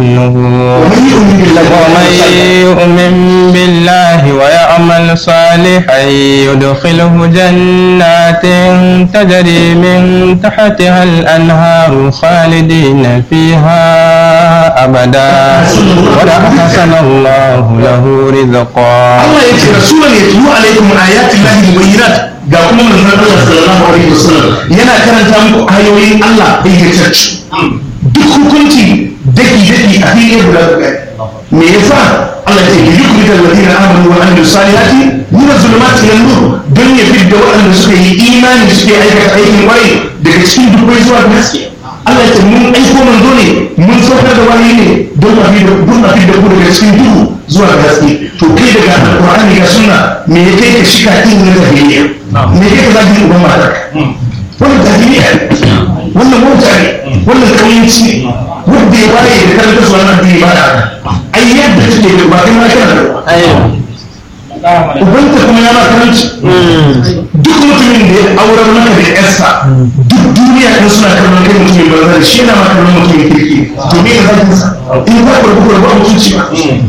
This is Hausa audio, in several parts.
ومن يؤمن بالله ومن يؤمن بالله ويعمل صالحا يدخله جنات تجري من تحتها الأنهار خالدين فيها أبدا وأحسن الله له رزقا Allah ya ce rasulan ya tuyu alaikum ayatin lahi mubayyinat ga kuma manzon Allah sallallahu alaihi wasallam yana karanta muku ayoyin Allah bayyantacce duk hukunci daki daki a fili guda guda me yasa Allah ya ce yi yukuri da ladina amanu wa amilu salihati min zulumati ila nur don ya fidda waɗanda suka yi imani suke aikata aikin kwarai daga cikin dubbai zuwa ga haske Allah ya ce mun aiko manzo ne mun saukar da wani ne don a fidda don a fidda ku daga cikin duhu zuwa ga haske to kai daga alqur'ani ga sunna me ya kai ka shika din na jahiliya me ya kai ka zagi uban matar wannan jahiliya wannan mota ne wannan kauyanci ne wanda ya waye da karanta su wannan addini ba da ai yadda take da ba kai ma kana da ubanta kuma ya ma karanci duk mutumin da ya aurar maka da yarsa duk duniya ɗin suna kallon kai mutumin banza da shi yana ma kallon mutumin kirki to me ka zagin sa in za ku rabu ku rabu a mutunci ba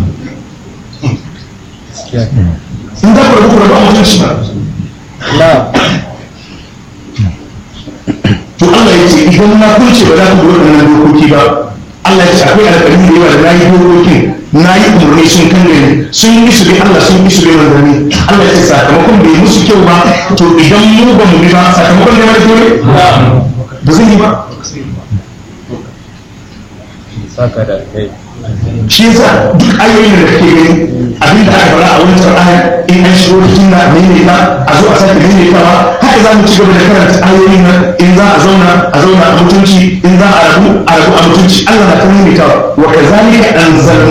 in za ku rabu ku rabu a mutunci ba to Allah ya ce idan na kunce ba za ku bi waɗannan dokoki ba Allah ya ce akwai alƙalmi da yawa da na yi dokokin na yi umarni sun kan gani sun yi su bi Allah sun yi su bi manzanni Allah ya ce sakamakon bai musu kyau ba to idan mu ba mu bi ba sakamakon da mai dole ba zai yi ba shi yasa duk ayoyin da kake gani abin da aka fara a wancan aya in an shigo cikin na maimaita a zo a sake maimaitawa haka za mu ci gaba da karanta ayoyin nan in za a zauna a zauna a mutunci in za a rabu a rabu a mutunci Allah na ta maimaitawa wa kazalika anzalna